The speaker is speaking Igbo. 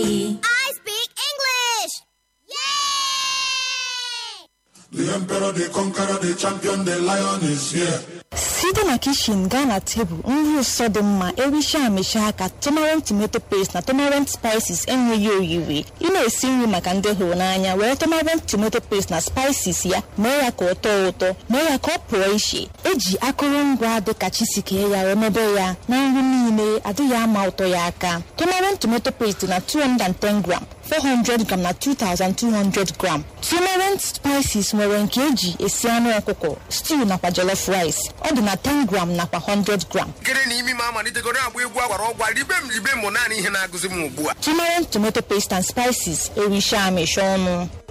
Maggi. I speak English! Yay! The emperor, the conqueror, the champion, the lion is here. site na kishin gaa na tebụl nri ụsọ dị mma ericha amịcha aka tomarant tomato paste na tomarant spices enweghị oyiri ị na-esi nri maka ndị hụrụ n'anya were tomarant tomato paste na spices ya mee ya ka ọ tọọ ụtọ mee ya ka ọ pụọ iche eji akụrụngwa dịka chisikee ya remebe ya na nri niile adịghị ama ụtọ ya aka tomarant tomato paste na 210 gram 400 gram na 2200 gram tomarant spices nwere nke eji esi anụ ọkụkọ stew nakwa jollof rice ọ dị na 10 gram nakwa 100 gram nkere na imi m amalitegoro agba egwu agwara ọgwa ribe m ribe m naanị ihe na-agụzi m ugbu a tomarant tomato paste and spices ericha amịcha ọnụ